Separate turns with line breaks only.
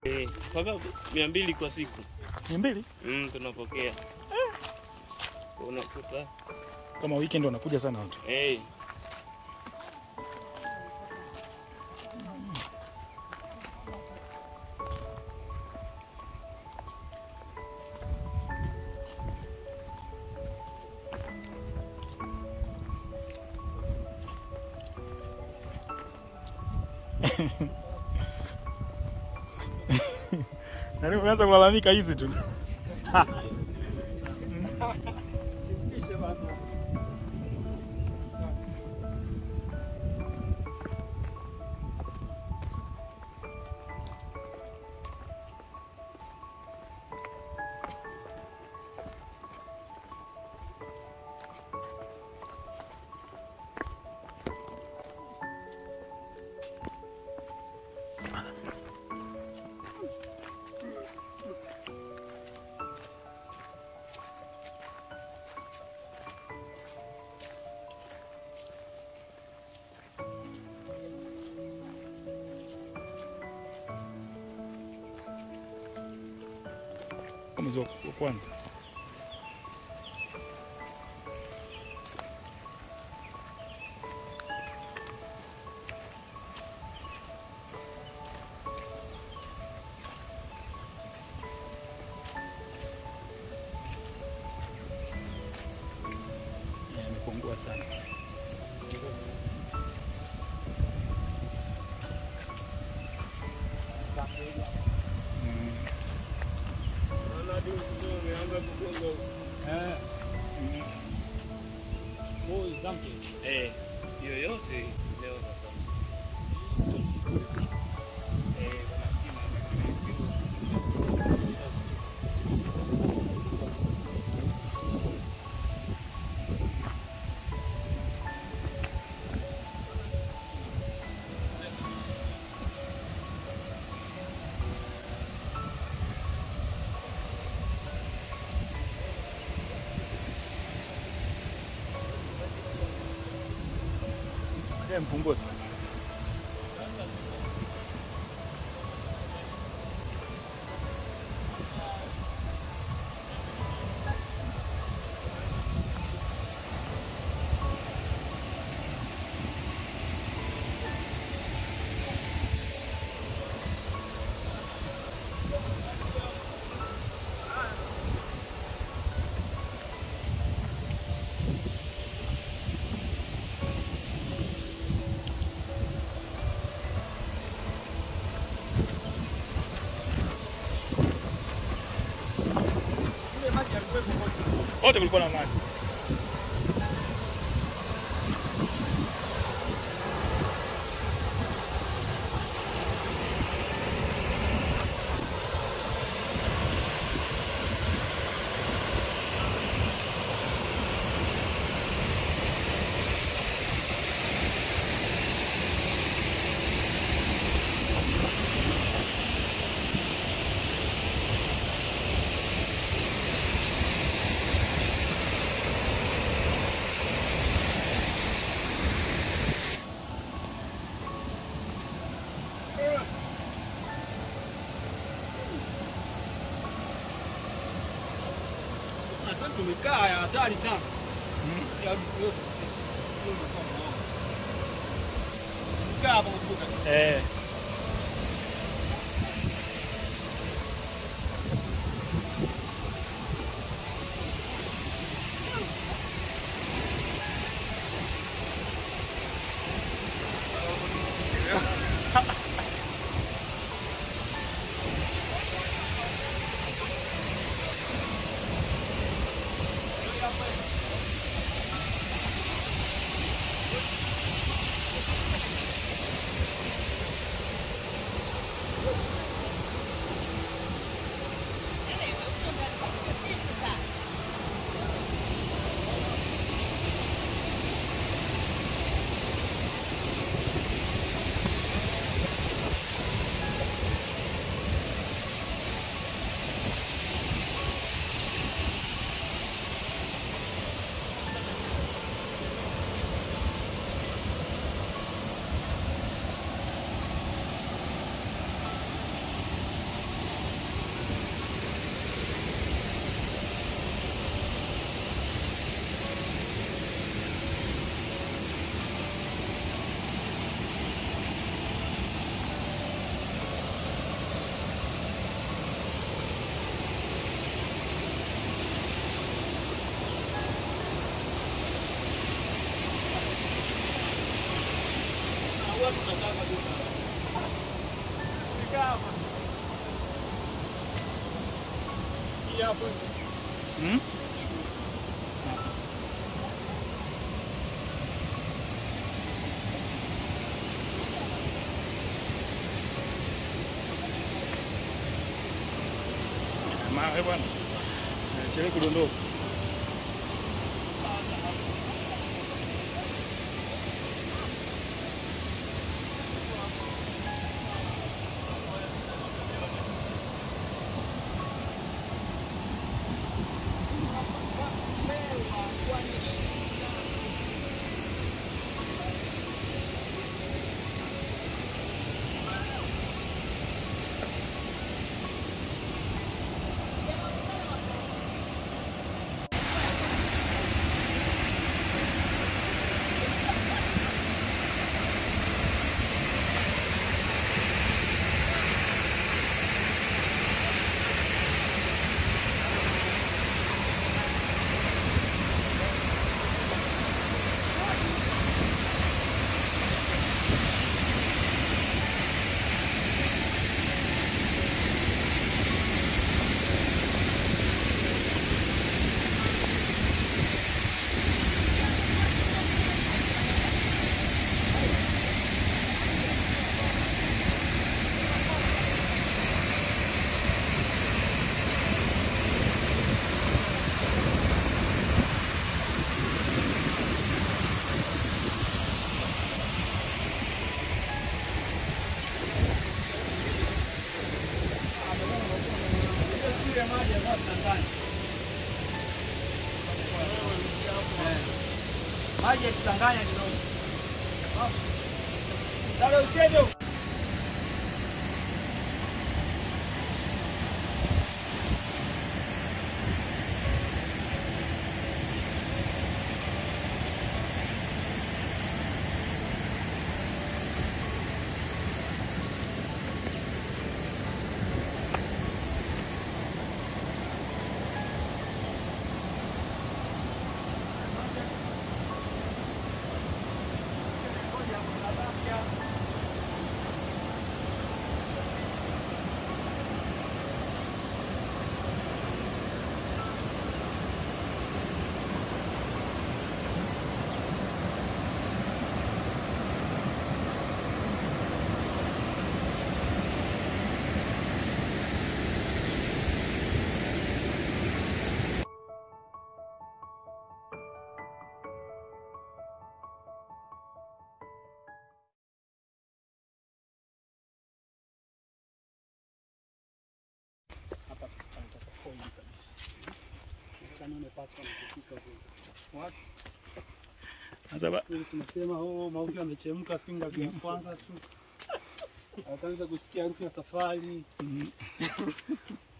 Eh, mpaka mia mbili kwa siku
mia mbili
mm, tunapokea unakuta
kama weekend wanakuja sana watu.
eh,
Yaani umeanza kulalamika hizi tu. Mwezi wa wa kwanza. Yeah, Imepungua sana. Mm.
eh, yoyote leo nataka. Eh, wanapima
Yeah, Mpungua sana. Wote kulikuwa na maji.
Sasa tumekaa ya hatari sana. Ya Tumekaa hapa kuvuka.
Eh.
Maji hapo.
Hmm? Mawe bwana. Chelewe kudondoka.
Ile maji ambayo tunadhani. Maji yakitanganya kidogo. Dale uchejo. Hapa sasa tunataka koi kabisa. Kama umepaswa na kufika huko.
Sasa ba-
Ili tunasema oh, mauki amechemka finga vya kwanza tu. Akaanza kusikia harufu ya safari.
Mm.